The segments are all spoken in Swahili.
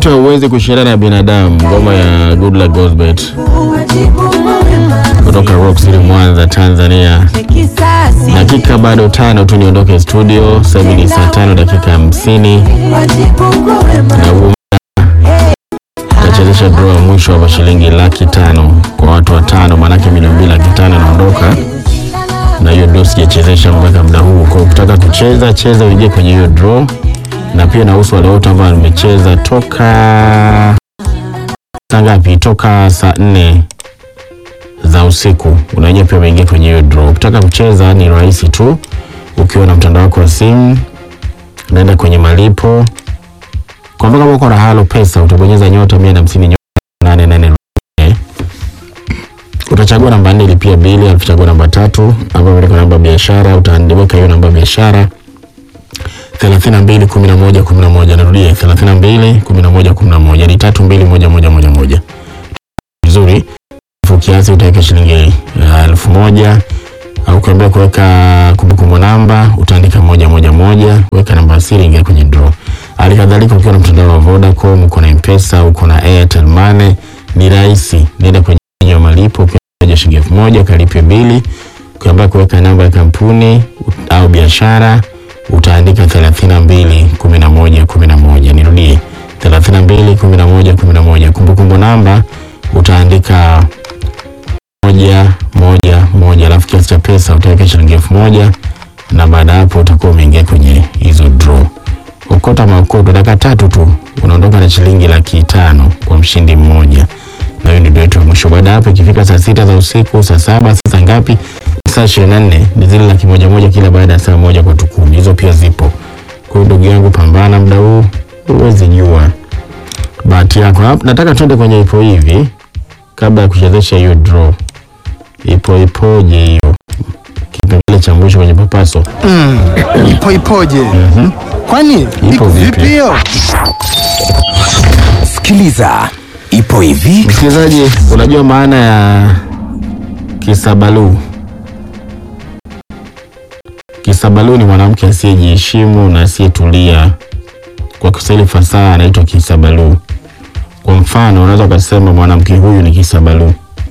inaitwa Huwezi kushindana na binadamu, ngoma ya Good Luck Gosbet kutoka Rock City Mwanza, Tanzania. Dakika bado tano tu niondoke studio. Sasa hivi ni saa tano dakika hamsini na huu tachezesha draw ya mwisho hapa shilingi laki tano kwa watu watano, maanake milioni mbili laki tano inaondoka na hiyo draw sijachezesha mpaka muda huu. Kwa hiyo ukitaka kucheza cheza, uingie kwenye hiyo draw, na pia nahusu wale wote ambao nimecheza toka saa ngapi? Toka saa nne za usiku, unajua pia umeingia kwenye hiyo draw. Ukitaka kucheza ni rahisi tu, ukiwa na mtandao wako wa simu, unaenda kwenye malipo kwa mfano kama uko na Halo Pesa utabonyeza nyota mia na hamsini nyota nane nane nne. Utachagua namba nne ilipia bili, alafu chagua namba tatu hapa imeandikwa namba ya biashara, utaandika hiyo namba ya biashara thelathini na mbili kumi na moja kumi na moja. Narudia thelathini na mbili kumi na moja kumi na moja ni tatu mbili moja moja moja moja. Vizuri, alafu kiasi utaweka shilingi uh, elfu moja au ukiambia kuweka kumbukumbu namba utaandika moja moja moja, weka namba ya siri, ingia kwenye draw. Hali kadhalika ukiwa na mtandao wa Vodacom, uko na M-Pesa, uko na Airtel Money, ni rahisi. Nenda kwenye menyu ya malipo, ukiaja shilingi elfu moja kalipe bili, ukiambia kuweka namba ya kampuni au biashara utaandika thelathini na mbili kumi na moja kumi na moja. Nirudie thelathini na mbili kumi na moja kumi na moja. Kumbukumbu namba utaandika moja moja moja, alafu kiasi cha pesa utaweka shilingi elfu moja na baada ya hapo utakuwa umeingia kwenye hizo draw. Ukota maokoto, dakika tatu tu unaondoka na shilingi laki tano kwa mshindi mmoja, na hiyo ndio yetu ya mwisho. Baada ya hapo, ikifika saa sita za usiku, saa saba, saa ngapi, saa ishirini na nne ni zile laki moja moja kila baada ya saa moja kwa tukumi, hizo pia zipo. Kwa hiyo ndugu yangu, pambana muda huu, huwezi jua bahati yako. Hap- Nataka tuende kwenye ipo hivi kabla ya kuchezesha hiyo draw. Ipo ipoje hiyo kipengele cha mwisho kwenye papaso Ipo ipoje? Kwani iko vipi? vipi hiyo? Sikiliza, ipo hivi. Msikilizaji, unajua maana ya kisabalu? Kisabalu ni mwanamke asiyejiheshimu na asiyetulia. Kwa Kiswahili fasaha anaitwa kisabalu. Kwa mfano, unaweza ukasema mwanamke huyu ni kisabalu.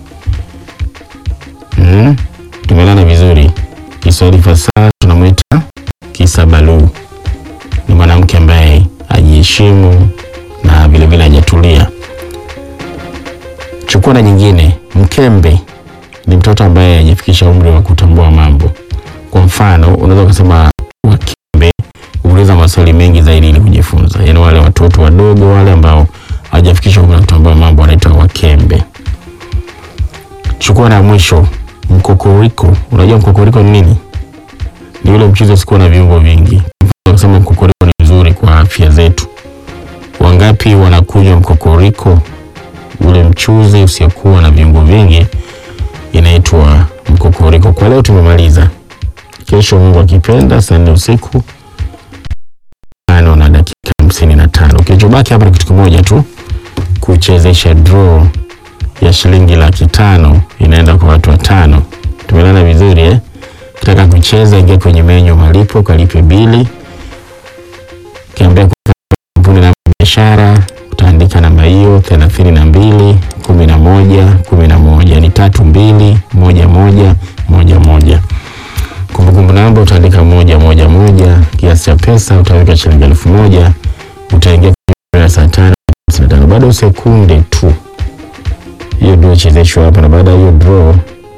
Mm, tumelana vizuri. Kiswahili fasaha tunamwita kisabalu. Ni mwanamke ambaye hajiheshimu na vilevile hajatulia. Chukua na nyingine, mkembe ni mtoto ambaye hajafikisha umri wa kutambua mambo. Kwa mfano, unaweza ukasema wakembe huuliza maswali mengi zaidi ili kujifunza, yaani wale watoto wadogo wale ambao hawajafikisha umri wa kutambua mambo wanaitwa wakembe. Chukua na mwisho, mkokoriko. Unajua mkokoriko ni nini? Ni ule mchuzi usikuwa na viungo vingi. Unasema mkokoriko ni mzuri kwa afya zetu. Wangapi wanakunywa mkokoriko? ule mchuzi usiokuwa na viungo vingi inaitwa mkokoriko. Kwa leo tumemaliza. Kesho Mungu akipenda, saa nne usiku tano na dakika hamsini na tano. Kilichobaki hapa ni kitu kimoja tu, kuchezesha draw ya shilingi laki tano inaenda kwa watu watano. Tumelana vizuri eh? Ukitaka kucheza, ingia kwenye menyu malipo, kalipe bili, kiambia kampuni namba ya biashara utaandika namba hiyo thelathini na mbili kumi na moja kumi na moja ni tatu mbili moja moja moja moja. Kumbukumbu namba utaandika moja moja moja. Kiasi cha pesa utaweka shilingi elfu moja. Utaingia kwenye saa tano hamsini na tano. Bado sekunde tu hiyo draw ichezeshwa hapa, na baada ya hiyo draw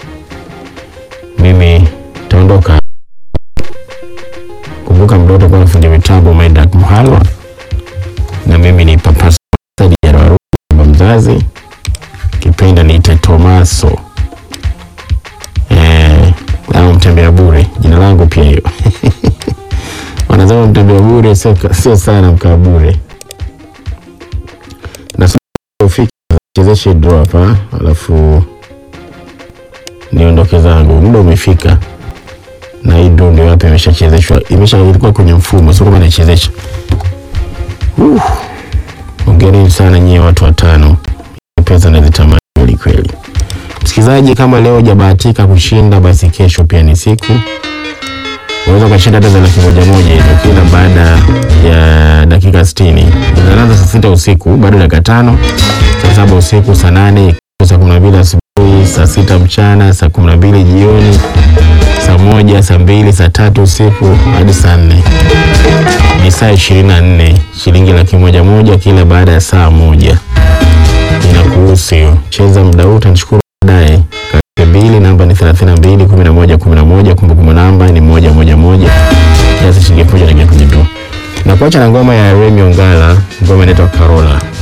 mimi taondoka. Kumbuka mdoto utakuwa na fundi mitambo Maidak Mhalwa na mimi ni Papa Saidi Jarawaru, baba mzazi, kipenda niite Tomaso eh, au mtembea bure, jina langu pia hiyo wanasema mtembea bure sio sio sana mkaa bure. Na sasa ufike chezeshe draw hapa, alafu niondoke zangu, muda umefika na hii draw ndio hapa imeshachezeshwa, imesha ilikuwa kwenye mfumo, sio kama naichezesha Uh, hongereni sana nyie watu watano, pesa nazitamani kweli kweli. Msikilizaji, kama leo hujabahatika kushinda, basi kesho pia ni siku, unaweza ukashinda hata za laki moja moja hizo kila baada ya dakika sitini. Anaanza saa sita usiku bado dakika tano, saa saba usiku, saa nane, saa kumi na mbili asubuhi, saa sita mchana, saa kumi na mbili jioni, saa moja, saa mbili, saa tatu usiku hadi saa nne. Ni saa ishirini na nne, shilingi laki moja moja kila baada ya saa moja. Inakuhusu hiyo. Cheza muda huu, utanishukuru baadaye. Kati mbili, namba ni 32 11 11, kumbukumbu namba ni moja moja moja. Kiasi shilingi elfu moja naingia kwenye draw. Na kuacha na ngoma ya Remy Ongala, ngoma inaitwa Karola.